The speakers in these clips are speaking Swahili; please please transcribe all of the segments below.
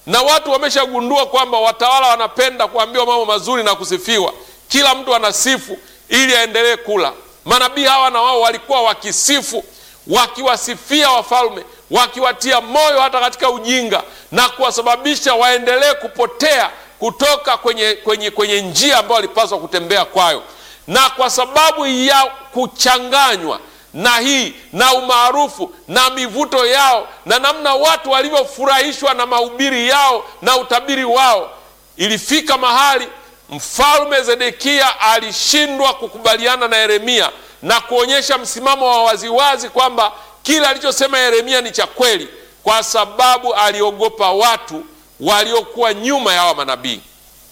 na watu wameshagundua kwamba watawala wanapenda kuambiwa mambo mazuri na kusifiwa. Kila mtu anasifu ili aendelee kula. Manabii hawa na wao walikuwa wakisifu, wakiwasifia wafalme, wakiwatia moyo hata katika ujinga na kuwasababisha waendelee kupotea kutoka kwenye, kwenye, kwenye njia ambayo walipaswa kutembea kwayo, na kwa sababu ya kuchanganywa na hii na umaarufu na mivuto yao na namna watu walivyofurahishwa na mahubiri yao na utabiri wao, ilifika mahali mfalme Zedekia alishindwa kukubaliana na Yeremia na kuonyesha msimamo wa waziwazi kwamba kile alichosema Yeremia ni cha kweli, kwa sababu aliogopa watu waliokuwa nyuma ya hawa manabii.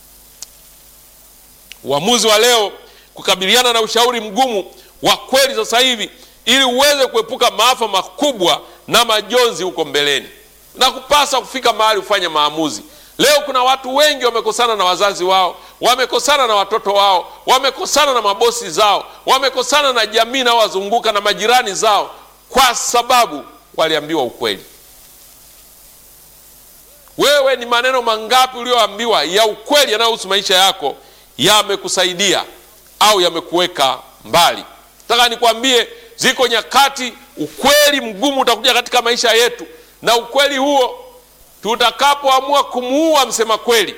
Uamuzi wa leo kukabiliana na ushauri mgumu wa kweli sasa hivi ili uweze kuepuka maafa makubwa na majonzi huko mbeleni, na kupasa kufika mahali ufanye maamuzi. Leo kuna watu wengi wamekosana na wazazi wao, wamekosana na watoto wao, wamekosana na mabosi zao, wamekosana na jamii inayowazunguka na majirani zao, kwa sababu waliambiwa ukweli. Wewe ni maneno mangapi ulioambiwa ya ukweli yanayohusu maisha yako yamekusaidia au yamekuweka mbali? Nataka nikwambie, ziko nyakati ukweli mgumu utakuja katika maisha yetu, na ukweli huo tutakapoamua kumuua msema kweli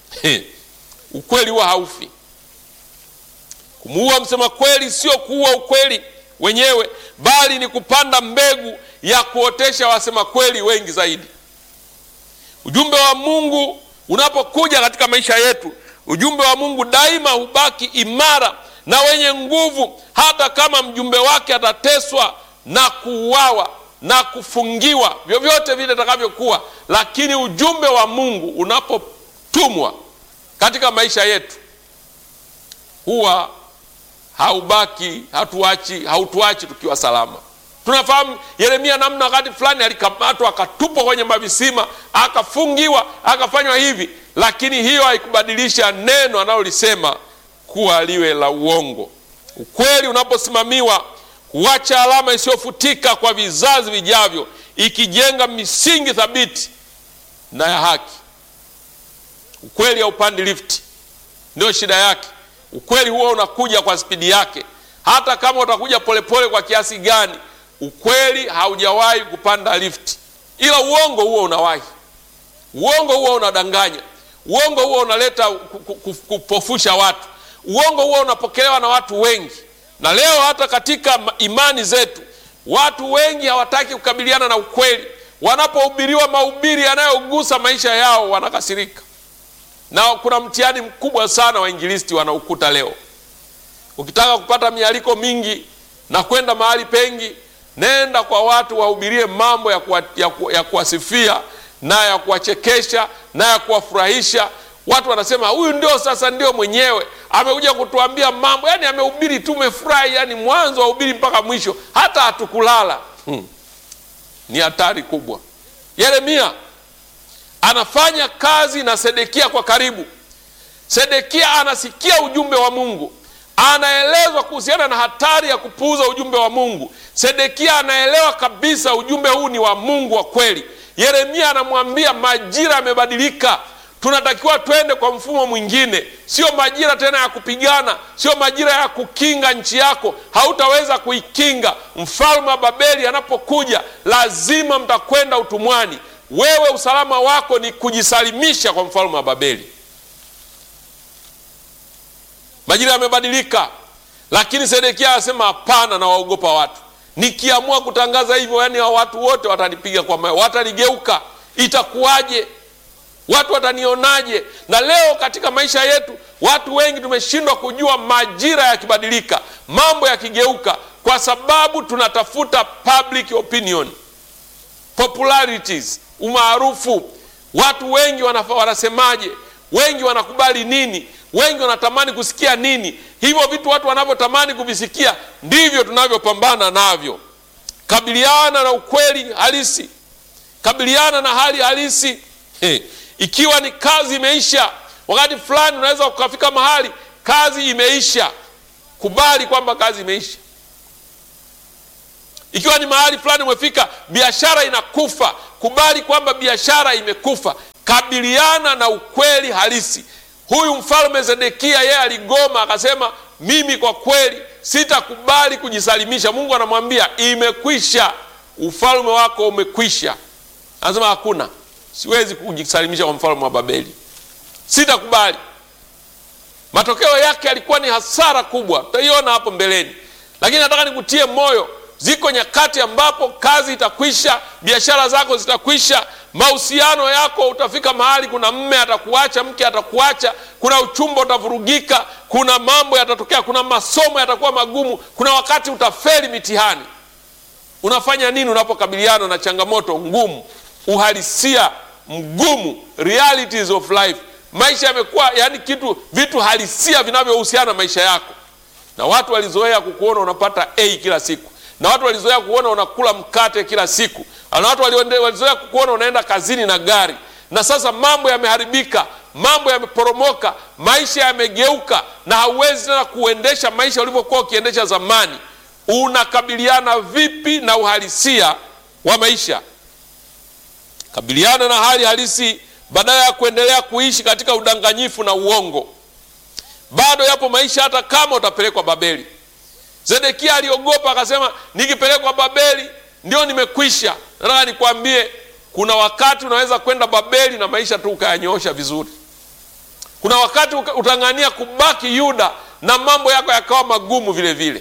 ukweli huo haufi. Kumuua msema kweli sio kuua ukweli wenyewe, bali ni kupanda mbegu ya kuotesha wasema kweli wengi zaidi. Ujumbe wa Mungu unapokuja katika maisha yetu, ujumbe wa Mungu daima hubaki imara na wenye nguvu, hata kama mjumbe wake atateswa na kuuawa na kufungiwa, vyovyote vile itakavyokuwa. Lakini ujumbe wa Mungu unapotumwa katika maisha yetu huwa haubaki, hatuachi, hautuachi tukiwa salama. Tunafahamu Yeremia namna wakati fulani alikamatwa akatupwa kwenye mavisima akafungiwa akafanywa hivi, lakini hiyo haikubadilisha neno analolisema kuwa liwe la uongo. Ukweli unaposimamiwa huacha alama isiyofutika kwa vizazi vijavyo, ikijenga misingi thabiti na ya haki. Ukweli haupandi lifti, ndio shida yake. Ukweli huo unakuja kwa spidi yake, hata kama utakuja polepole kwa kiasi gani ukweli haujawahi kupanda lifti, ila uongo huo unawahi. Uongo huo unadanganya, uongo huo unaleta kupofusha watu, uongo huo unapokelewa na watu wengi. Na leo hata katika imani zetu watu wengi hawataki kukabiliana na ukweli. Wanapohubiriwa mahubiri yanayogusa maisha yao wanakasirika, na kuna mtihani mkubwa sana wainjilisti wanaukuta leo. Ukitaka kupata mialiko mingi na kwenda mahali pengi nenda kwa watu wahubirie mambo ya, kuwa, ya, ku, ya kuwasifia na ya kuwachekesha na ya kuwafurahisha watu. Wanasema huyu ndio sasa ndio mwenyewe amekuja kutuambia mambo, yani amehubiri tumefurahi, yani mwanzo wa hubiri mpaka mwisho, hata hatukulala. Hmm. Ni hatari kubwa. Yeremia anafanya kazi na Sedekia kwa karibu. Sedekia anasikia ujumbe wa Mungu anaelezwa kuhusiana na hatari ya kupuuza ujumbe wa Mungu. Sedekia anaelewa kabisa ujumbe huu ni wa Mungu wa kweli. Yeremia anamwambia majira yamebadilika, tunatakiwa twende kwa mfumo mwingine, sio majira tena ya kupigana, sio majira ya kukinga nchi yako, hautaweza kuikinga. Mfalme wa Babeli anapokuja, lazima mtakwenda utumwani. Wewe usalama wako ni kujisalimisha kwa mfalme wa Babeli. Majira yamebadilika, lakini Sedekia anasema hapana, na waogopa watu. Nikiamua kutangaza hivyo, yani watu wote watanipiga kwa mawe, watanigeuka, itakuwaje? Watu watanionaje? Na leo katika maisha yetu watu wengi tumeshindwa kujua majira yakibadilika, mambo yakigeuka, kwa sababu tunatafuta public opinion, popularities, umaarufu. Watu wengi wanafa, wanasemaje? Wengi wanakubali nini? Wengi wanatamani kusikia nini? Hivyo vitu watu wanavyotamani kuvisikia ndivyo tunavyopambana navyo. Kabiliana na ukweli halisi, kabiliana na hali halisi. He, ikiwa ni kazi imeisha, wakati fulani unaweza ukafika mahali kazi imeisha, kubali kwamba kazi imeisha. Ikiwa ni mahali fulani umefika, biashara inakufa, kubali kwamba biashara imekufa. kabiliana na ukweli halisi. Huyu mfalme Zedekia yeye aligoma, akasema mimi kwa kweli sitakubali kujisalimisha. Mungu anamwambia imekwisha, ufalme wako umekwisha. Anasema hakuna, siwezi kujisalimisha kwa mfalme wa Babeli, sitakubali. Matokeo yake yalikuwa ni hasara kubwa, tutaiona hapo mbeleni, lakini nataka nikutie moyo. Ziko nyakati ambapo kazi itakwisha, biashara zako zitakwisha, mahusiano yako, utafika mahali kuna mme atakuacha, mke atakuacha, kuna uchumba utavurugika, kuna mambo yatatokea, kuna masomo yatakuwa magumu, kuna wakati utafeli mitihani. Unafanya nini unapokabiliana na changamoto ngumu, uhalisia mgumu, realities of life? Maisha yamekuwa yani kitu vitu halisia vinavyohusiana na maisha yako, na watu walizoea kukuona unapata A kila siku, na watu walizoea kuona unakula mkate kila siku, na watu walizoea kukuona unaenda kazini na gari, na sasa mambo yameharibika, mambo yameporomoka, maisha yamegeuka, na hauwezi tena kuendesha maisha ulivyokuwa ukiendesha zamani. Unakabiliana vipi na uhalisia wa maisha? Kabiliana na hali halisi badala ya kuendelea kuishi katika udanganyifu na uongo. Bado yapo maisha, hata kama utapelekwa Babeli. Zedekia aliogopa akasema, nikipelekwa Babeli ndio nimekwisha. Nataka nikwambie, kuna wakati unaweza kwenda Babeli na maisha tu ukayanyoosha vizuri. Kuna wakati utang'ania kubaki Yuda na mambo yako yakawa magumu vile vile.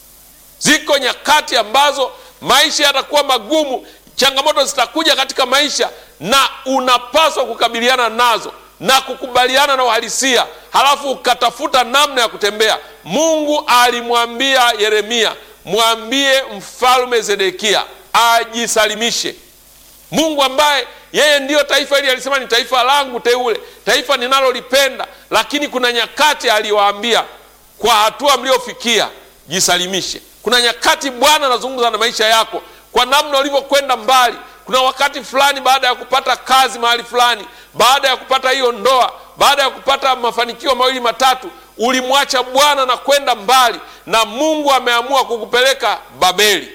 Ziko nyakati ambazo maisha yatakuwa magumu, changamoto zitakuja katika maisha na unapaswa kukabiliana nazo na kukubaliana na uhalisia, halafu ukatafuta namna ya kutembea. Mungu alimwambia Yeremia, mwambie mfalme Zedekia ajisalimishe. Mungu ambaye yeye ndiyo taifa hili alisema ni taifa langu teule, taifa ninalolipenda, lakini kuna nyakati aliwaambia, kwa hatua mliofikia jisalimishe. Kuna nyakati Bwana anazungumza na maisha yako kwa namna ulivyokwenda mbali kuna wakati fulani, baada ya kupata kazi mahali fulani, baada ya kupata hiyo ndoa, baada ya kupata mafanikio mawili matatu, ulimwacha Bwana na kwenda mbali, na Mungu ameamua kukupeleka Babeli.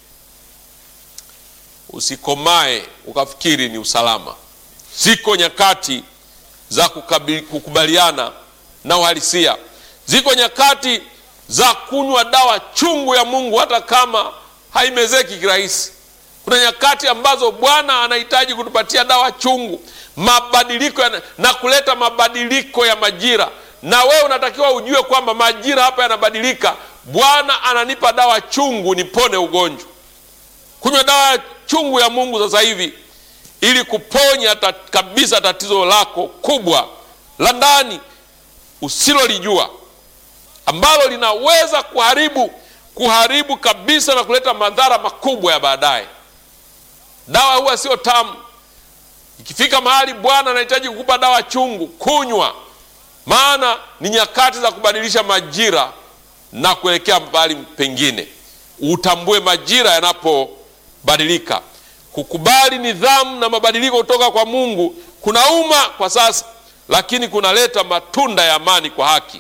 Usikomae ukafikiri ni usalama. Ziko nyakati za kukabili, kukubaliana na uhalisia. Ziko nyakati za kunywa dawa chungu ya Mungu hata kama haimezeki kirahisi. Kuna nyakati ambazo Bwana anahitaji kutupatia dawa chungu, mabadiliko ya, na kuleta mabadiliko ya majira, na wewe unatakiwa ujue kwamba majira hapa yanabadilika. Bwana ananipa dawa chungu nipone ugonjwa. Kunywa dawa chungu ya Mungu sasa hivi ili kuponya tat, kabisa tatizo lako kubwa la ndani usilolijua ambalo linaweza kuharibu kuharibu kabisa na kuleta madhara makubwa ya baadaye. Dawa huwa sio tamu. Ikifika mahali Bwana anahitaji kukupa dawa chungu, kunywa, maana ni nyakati za kubadilisha majira na kuelekea mahali pengine. Utambue majira yanapobadilika. Kukubali nidhamu na mabadiliko kutoka kwa Mungu kunauma kwa sasa, lakini kunaleta matunda ya amani kwa haki.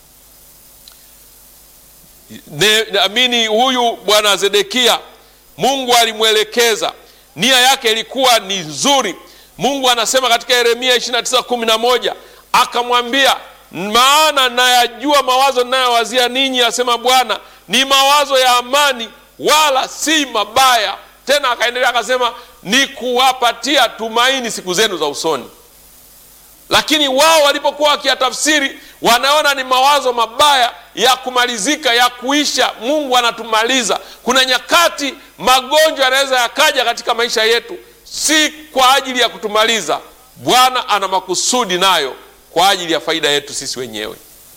Naamini huyu bwana Zedekia, Mungu alimwelekeza nia yake ilikuwa ni nzuri. Mungu anasema katika Yeremia 29:11 akamwambia, maana nayajua mawazo ninayowazia ninyi, asema Bwana, ni mawazo ya amani, wala si mabaya. Tena akaendelea akasema, ni kuwapatia tumaini siku zenu za usoni. Lakini wao walipokuwa wakiyatafsiri, wanaona ni mawazo mabaya ya kumalizika, ya kuisha. Mungu anatumaliza. Kuna nyakati magonjwa yanaweza yakaja katika maisha yetu, si kwa ajili ya kutumaliza. Bwana ana makusudi nayo kwa ajili ya faida yetu sisi wenyewe.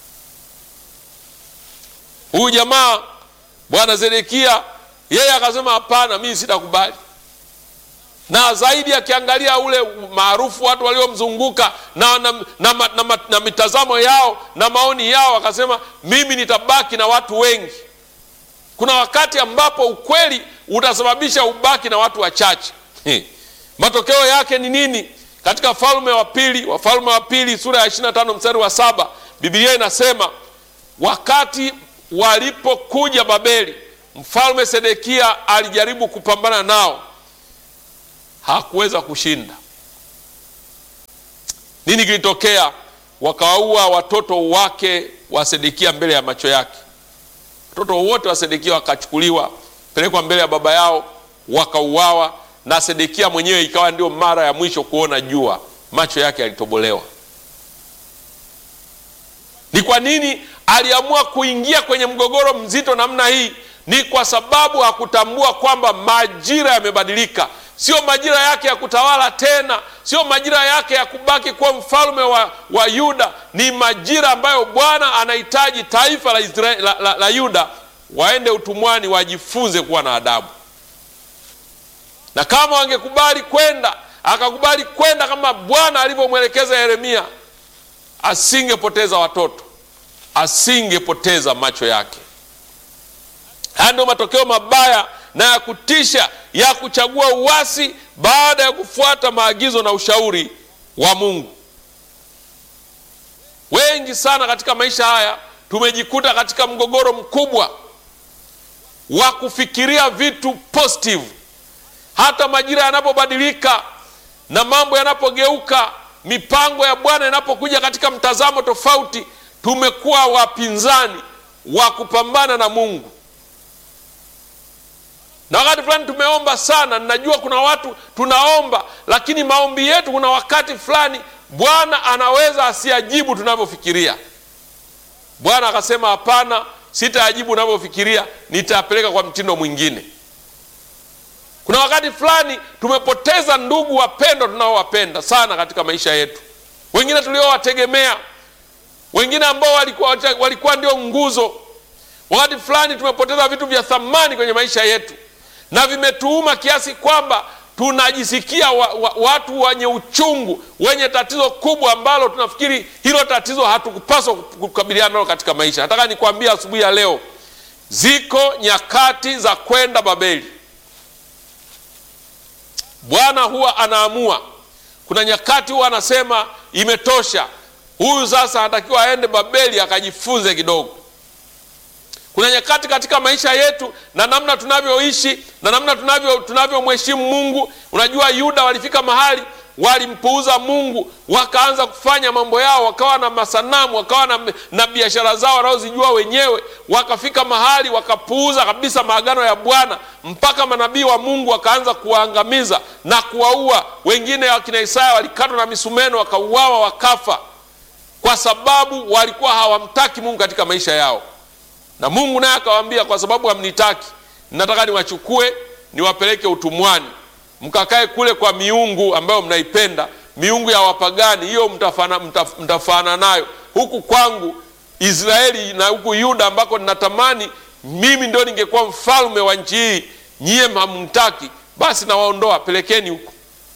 Huyu jamaa bwana Zedekia, yeye akasema hapana, mimi sitakubali na zaidi akiangalia ule maarufu watu waliomzunguka na, na, na, na, na, na mitazamo yao na maoni yao, akasema mimi nitabaki na watu wengi. Kuna wakati ambapo ukweli utasababisha ubaki na watu wachache. Matokeo yake ni nini? Katika Falme wa Pili, Wafalme wa Pili sura ya 25 mstari wa saba Biblia inasema wakati walipokuja Babeli, mfalme Sedekia alijaribu kupambana nao hakuweza kushinda. Nini kilitokea? Wakawaua watoto wake wa Sedekia mbele ya macho yake. Watoto wote wa Sedekia wakachukuliwa pelekwa mbele ya baba yao, wakauawa, na Sedekia mwenyewe ikawa ndio mara ya mwisho kuona jua, macho yake yalitobolewa. Ni kwa nini aliamua kuingia kwenye mgogoro mzito namna hii? Ni kwa sababu hakutambua kwamba majira yamebadilika. Sio majira yake ya kutawala tena, sio majira yake ya kubaki kuwa mfalme wa, wa Yuda. Ni majira ambayo Bwana anahitaji taifa la, Israeli, la, la, la Yuda waende utumwani, wajifunze kuwa na adabu. Na kama wangekubali kwenda, akakubali kwenda kama Bwana alivyomwelekeza Yeremia, asingepoteza watoto, asingepoteza macho yake. Haya ndio matokeo mabaya na ya kutisha ya kuchagua uasi baada ya kufuata maagizo na ushauri wa Mungu. Wengi sana katika maisha haya tumejikuta katika mgogoro mkubwa wa kufikiria vitu positive. Hata majira yanapobadilika na mambo yanapogeuka, mipango ya Bwana inapokuja katika mtazamo tofauti, tumekuwa wapinzani wa kupambana na Mungu na wakati fulani tumeomba sana. Ninajua kuna watu tunaomba, lakini maombi yetu kuna wakati fulani Bwana anaweza asiajibu tunavyofikiria. Bwana akasema hapana, sitaajibu unavyofikiria, nitapeleka kwa mtindo mwingine. Kuna wakati fulani tumepoteza ndugu wapendwa tunaowapenda sana katika maisha yetu, wengine tuliowategemea, wengine ambao walikuwa, walikuwa ndio nguzo. Wakati fulani tumepoteza vitu vya thamani kwenye maisha yetu na vimetuuma kiasi kwamba tunajisikia wa, wa, watu wenye uchungu, wenye tatizo kubwa ambalo tunafikiri hilo tatizo hatukupaswa kukabiliana nalo katika maisha. Nataka nikwambie asubuhi ya leo, ziko nyakati za kwenda Babeli. Bwana huwa anaamua. Kuna nyakati huwa anasema imetosha, huyu sasa anatakiwa aende Babeli akajifunze kidogo. Kuna nyakati katika maisha yetu na namna tunavyoishi na namna tunavyo tunavyomheshimu Mungu. Unajua, Yuda walifika mahali walimpuuza Mungu, wakaanza kufanya mambo yao, wakawa na masanamu, wakawa na, na biashara zao wanaozijua wenyewe. Wakafika mahali wakapuuza kabisa maagano ya Bwana, mpaka manabii wa Mungu wakaanza kuwaangamiza na kuwaua. Wengine wakina Isaya walikatwa na misumeno, wakauawa, wakafa, kwa sababu walikuwa hawamtaki Mungu katika maisha yao na Mungu naye akawaambia, kwa sababu hamnitaki, nataka niwachukue niwapeleke utumwani, mkakae kule kwa miungu ambayo mnaipenda, miungu ya wapagani. Hiyo mtafana, mtaf, mtafana nayo huku kwangu Israeli na huku Yuda ambako ninatamani mimi ndio ningekuwa mfalme wa nchi hii, nyie hamnitaki, basi nawaondoa, pelekeni huku.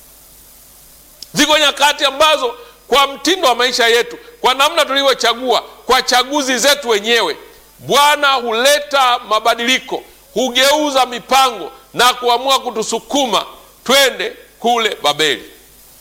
Ziko nyakati ambazo kwa mtindo wa maisha yetu, kwa namna tulivyochagua, kwa chaguzi zetu wenyewe Bwana huleta mabadiliko, hugeuza mipango na kuamua kutusukuma twende kule Babeli.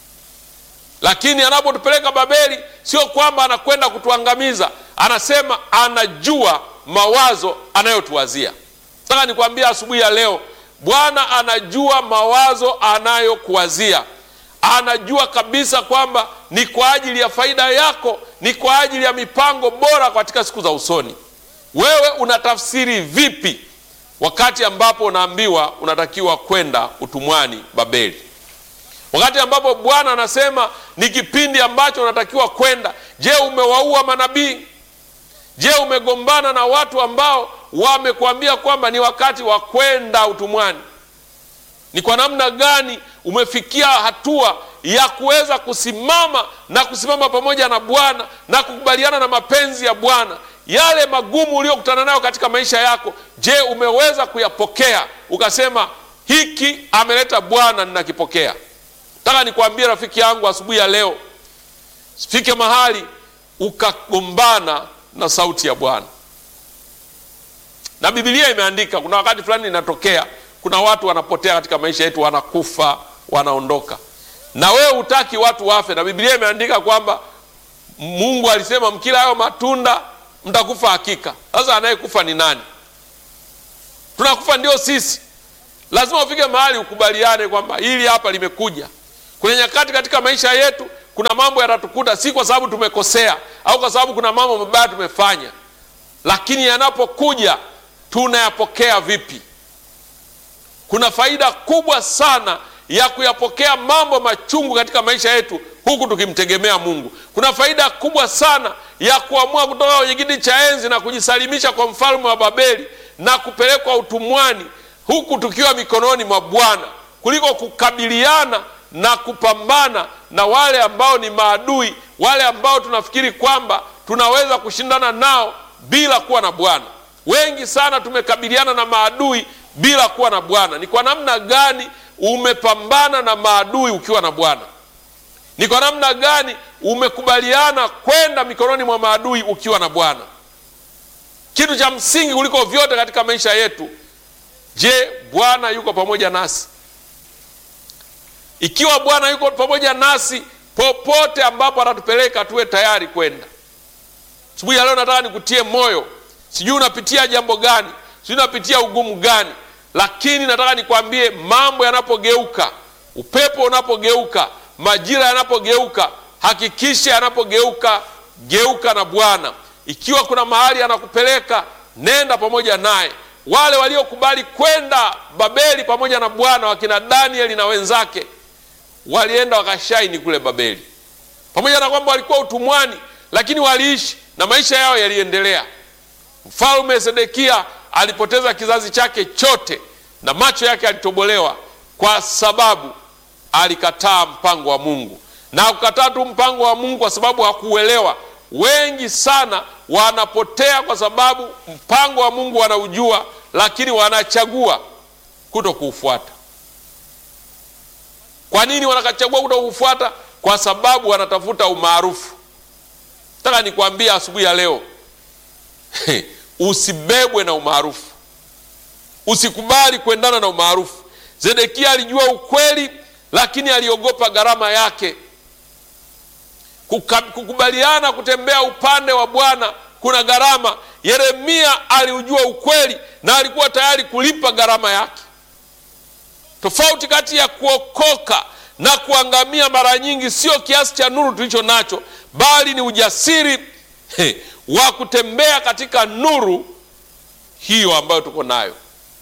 Lakini anapotupeleka Babeli, sio kwamba anakwenda kutuangamiza, anasema anajua mawazo anayotuwazia. Nataka nikwambia asubuhi ya leo, Bwana anajua mawazo anayokuwazia. Anajua kabisa kwamba ni kwa ajili ya faida yako, ni kwa ajili ya mipango bora katika siku za usoni. Wewe unatafsiri vipi wakati ambapo unaambiwa unatakiwa kwenda utumwani Babeli? Wakati ambapo Bwana anasema ni kipindi ambacho unatakiwa kwenda. Je, umewaua manabii? Je, umegombana na watu ambao wamekuambia kwamba ni wakati wa kwenda utumwani? Ni kwa namna gani umefikia hatua ya kuweza kusimama na kusimama pamoja na Bwana na kukubaliana na mapenzi ya Bwana? Yale magumu uliyokutana nayo katika maisha yako, je, umeweza kuyapokea ukasema hiki ameleta Bwana, ninakipokea? Nataka nikwambie rafiki yangu, asubuhi ya leo, fike mahali ukagombana na sauti ya Bwana. Na Biblia imeandika, kuna wakati fulani inatokea, kuna watu wanapotea katika maisha yetu, wanakufa, wanaondoka, na wewe hutaki watu wafe, na Biblia imeandika kwamba Mungu alisema mkila hayo matunda mtakufa hakika. Sasa anayekufa ni nani? Tunakufa ndio sisi. Lazima ufike mahali ukubaliane kwamba hili hapa limekuja. Kuna nyakati katika maisha yetu kuna mambo yatatukuta, si kwa sababu tumekosea au kwa sababu kuna mambo mabaya tumefanya, lakini yanapokuja tunayapokea vipi? Kuna faida kubwa sana ya kuyapokea mambo machungu katika maisha yetu huku tukimtegemea Mungu. Kuna faida kubwa sana ya kuamua kutoka kwenye kiti cha enzi na kujisalimisha kwa mfalme wa Babeli na kupelekwa utumwani huku tukiwa mikononi mwa Bwana kuliko kukabiliana na kupambana na wale ambao ni maadui, wale ambao tunafikiri kwamba tunaweza kushindana nao bila kuwa na Bwana. Wengi sana tumekabiliana na maadui bila kuwa na Bwana. Ni kwa namna gani umepambana na maadui ukiwa na Bwana? Ni kwa namna gani umekubaliana kwenda mikononi mwa maadui ukiwa na Bwana? Kitu cha msingi kuliko vyote katika maisha yetu, je, Bwana yuko pamoja nasi? Ikiwa Bwana yuko pamoja nasi, popote ambapo atatupeleka tuwe tayari kwenda. Asubuhi ya leo nataka nikutie moyo. Sijui unapitia jambo gani, sijui unapitia ugumu gani, lakini nataka nikwambie, mambo yanapogeuka, upepo unapogeuka, majira yanapogeuka, hakikisha yanapogeuka, geuka na Bwana. Ikiwa kuna mahali anakupeleka, nenda pamoja naye. Wale waliokubali kwenda Babeli pamoja na Bwana, wakina Danieli na wenzake, walienda wakashaini kule Babeli, pamoja na kwamba walikuwa utumwani, lakini waliishi na maisha yao yaliendelea. Mfalme Sedekia alipoteza kizazi chake chote na macho yake alitobolewa kwa sababu alikataa mpango wa Mungu, na hakukataa tu mpango wa Mungu kwa sababu hakuuelewa. Wengi sana wanapotea kwa sababu mpango wa Mungu wanaujua, lakini wanachagua kuto kuufuata. Kwa nini wanachagua kuto kuufuata? Kwa sababu wanatafuta umaarufu. Nataka nikwambie asubuhi ya leo usibebwe na umaarufu, usikubali kuendana na umaarufu. Zedekia alijua ukweli, lakini aliogopa gharama yake. Kukubaliana kutembea upande wa Bwana kuna gharama. Yeremia aliujua ukweli na alikuwa tayari kulipa gharama yake. Tofauti kati ya kuokoka na kuangamia mara nyingi sio kiasi cha nuru tulicho nacho, bali ni ujasiri he, wa kutembea katika nuru hiyo ambayo tuko nayo.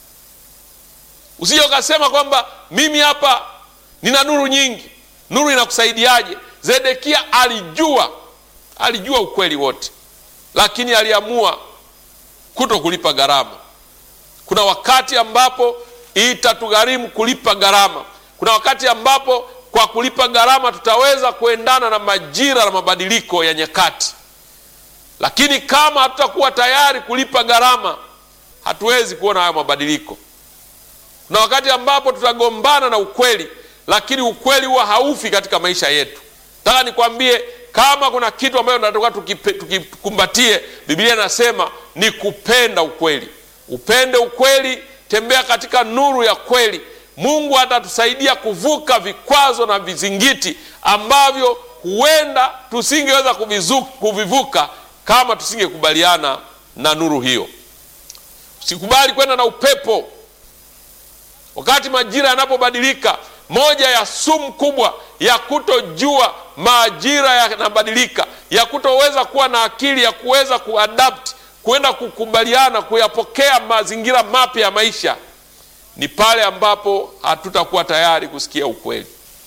Usije ukasema kwamba mimi hapa nina nuru nyingi. Nuru inakusaidiaje? Zedekia alijua, alijua ukweli wote, lakini aliamua kuto kulipa gharama. Kuna wakati ambapo itatugharimu kulipa gharama. Kuna wakati ambapo kwa kulipa gharama tutaweza kuendana na majira na mabadiliko ya nyakati, lakini kama hatutakuwa tayari kulipa gharama, hatuwezi kuona hayo mabadiliko. Kuna wakati ambapo tutagombana na ukweli, lakini ukweli huwa haufi katika maisha yetu. Nataka nikwambie, kama kuna kitu ambayo tunatakiwa tukikumbatie, Biblia inasema ni kupenda ukweli. Upende ukweli, tembea katika nuru ya kweli. Mungu atatusaidia kuvuka vikwazo na vizingiti ambavyo huenda tusingeweza kuvivuka kama tusingekubaliana na nuru hiyo. Usikubali kwenda na upepo wakati majira yanapobadilika. Moja ya sumu kubwa ya kutojua majira yanabadilika, ya kutoweza kuwa na akili ya kuweza kuadapt, kuenda kukubaliana, kuyapokea mazingira mapya ya maisha ni pale ambapo hatutakuwa tayari kusikia ukweli.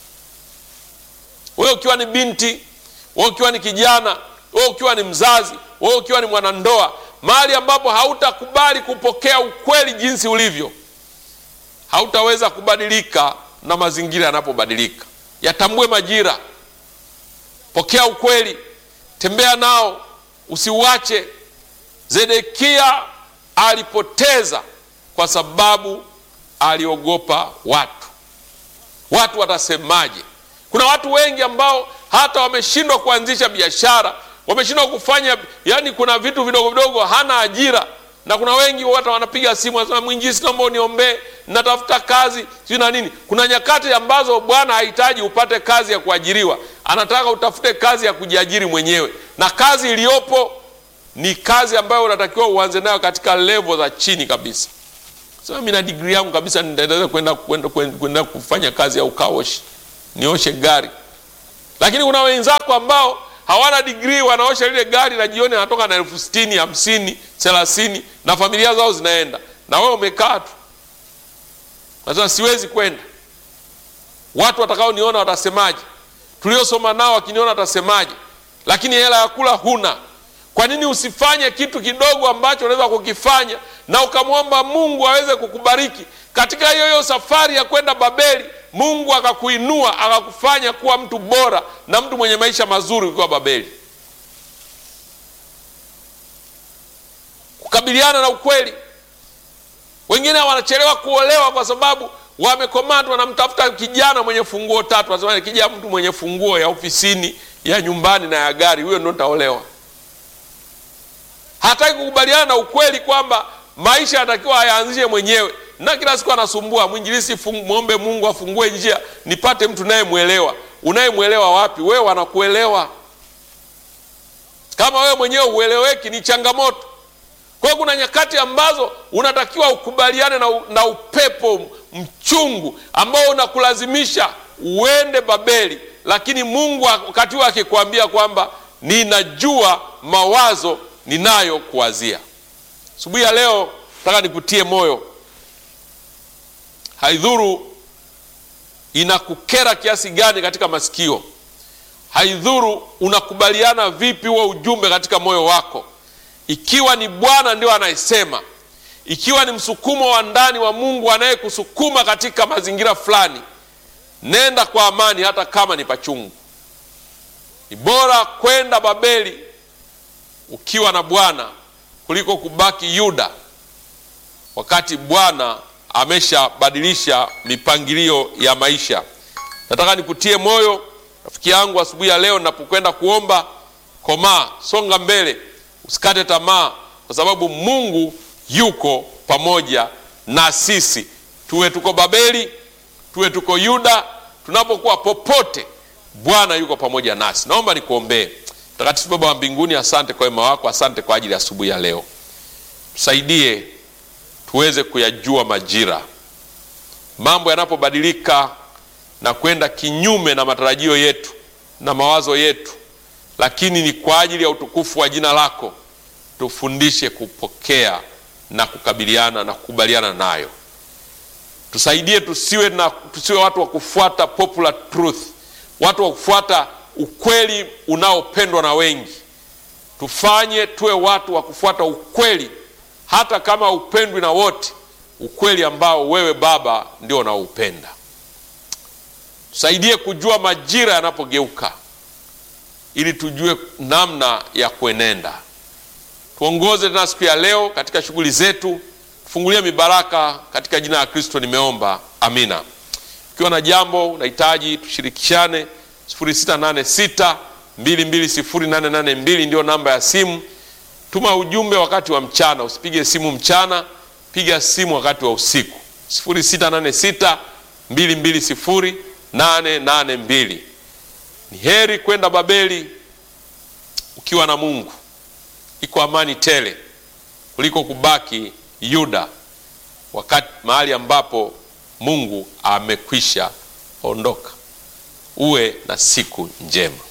Wewe ukiwa ni binti, wewe ukiwa ni kijana, wewe ukiwa ni mzazi, wewe ukiwa ni mwanandoa, mahali ambapo hautakubali kupokea ukweli jinsi ulivyo, hautaweza kubadilika na mazingira yanapobadilika. Yatambue majira, pokea ukweli, tembea nao, usiuache. Zedekia alipoteza kwa sababu aliogopa watu. Watu watasemaje? Kuna watu wengi ambao hata wameshindwa kuanzisha biashara, wameshindwa kufanya, yani kuna vitu vidogo vidogo, hana ajira. Na kuna wengi hata wanapiga simu wanasema, mwinjisi, naomba uniombee, natafuta kazi sio na nini. Kuna nyakati ambazo Bwana hahitaji upate kazi ya kuajiriwa, anataka utafute kazi ya kujiajiri mwenyewe, na kazi iliyopo ni kazi ambayo unatakiwa uanze nayo katika levo za chini kabisa. Sema mimi na degree yangu kabisa, nitaweza kwenda kwenda kwenda kufanya kazi ya ukaoshi, nioshe gari. lakini kuna wenzako ambao hawana digrii, wanaosha lile gari na jioni anatoka na elfu sitini hamsini thelathini na familia zao zinaenda, na wewe umekaa tu, nasema siwezi kwenda. Watu watakaoniona watasemaje? Tuliosoma nao wakiniona watasemaje? Lakini hela ya kula huna. Kwa nini usifanye kitu kidogo ambacho unaweza kukifanya na ukamwomba Mungu aweze kukubariki katika hiyo hiyo safari ya kwenda Babeli? Mungu akakuinua akakufanya kuwa mtu bora na mtu mwenye maisha mazuri ukiwa Babeli. Kukabiliana na ukweli. Wengine wanachelewa kuolewa kwa sababu wamekomatwa, wanamtafuta kijana mwenye funguo tatu, wanasema kija mtu mwenye funguo ya ofisini, ya nyumbani na ya gari, huyo ndo nitaolewa. Hataki kukubaliana na ukweli kwamba maisha yanatakiwa ayaanzishe mwenyewe, na kila siku anasumbua mwinjilisi, mwombe Mungu afungue njia nipate mtu nayemwelewa. Unayemwelewa wapi? Wewe wanakuelewa. Kama wewe mwenyewe ueleweki, ni changamoto. Kwa hiyo kuna nyakati ambazo unatakiwa ukubaliane na, na upepo mchungu ambao unakulazimisha uende Babeli, lakini Mungu wakati huo akikwambia kwamba ninajua mawazo ninayo kuwazia. Asubuhi ya leo nataka nikutie moyo, haidhuru inakukera kiasi gani katika masikio, haidhuru unakubaliana vipi huo ujumbe katika moyo wako, ikiwa ni Bwana ndio anayesema, ikiwa ni msukumo wa ndani wa Mungu anayekusukuma katika mazingira fulani, nenda kwa amani, hata kama ni pachungu. Ni bora kwenda Babeli ukiwa na Bwana kuliko kubaki Yuda, wakati Bwana ameshabadilisha mipangilio ya maisha. Nataka nikutie moyo rafiki yangu asubuhi ya leo, ninapokwenda kuomba, komaa, songa mbele, usikate tamaa, kwa sababu Mungu yuko pamoja na sisi, tuwe tuko Babeli, tuwe tuko Yuda, tunapokuwa popote, Bwana yuko pamoja nasi. Naomba nikuombee. Mtakatifu Baba wa mbinguni, asante kwa wema wako, asante kwa ajili ya asubuhi ya leo. Tusaidie tuweze kuyajua majira, mambo yanapobadilika na kwenda kinyume na matarajio yetu na mawazo yetu, lakini ni kwa ajili ya utukufu wa jina lako. Tufundishe kupokea na kukabiliana na kukubaliana nayo. Tusaidie tusiwe, na, tusiwe watu wa kufuata popular truth, watu wa kufuata ukweli unaopendwa na wengi. Tufanye tuwe watu wa kufuata ukweli, hata kama upendwi na wote, ukweli ambao wewe Baba ndio unaoupenda. Tusaidie kujua majira yanapogeuka, ili tujue namna ya kuenenda. Tuongoze tena siku ya leo katika shughuli zetu, tufungulie mibaraka katika jina la Kristo nimeomba, amina. Ukiwa na jambo unahitaji tushirikishane 0686 220882 ndio namba ya simu. Tuma ujumbe wakati wa mchana, usipige simu mchana, piga simu wakati wa usiku 0686 220882. Ni heri kwenda Babeli ukiwa na Mungu, iko amani tele kuliko kubaki Yuda, wakati mahali ambapo Mungu amekwisha ondoka. Uwe na siku njema.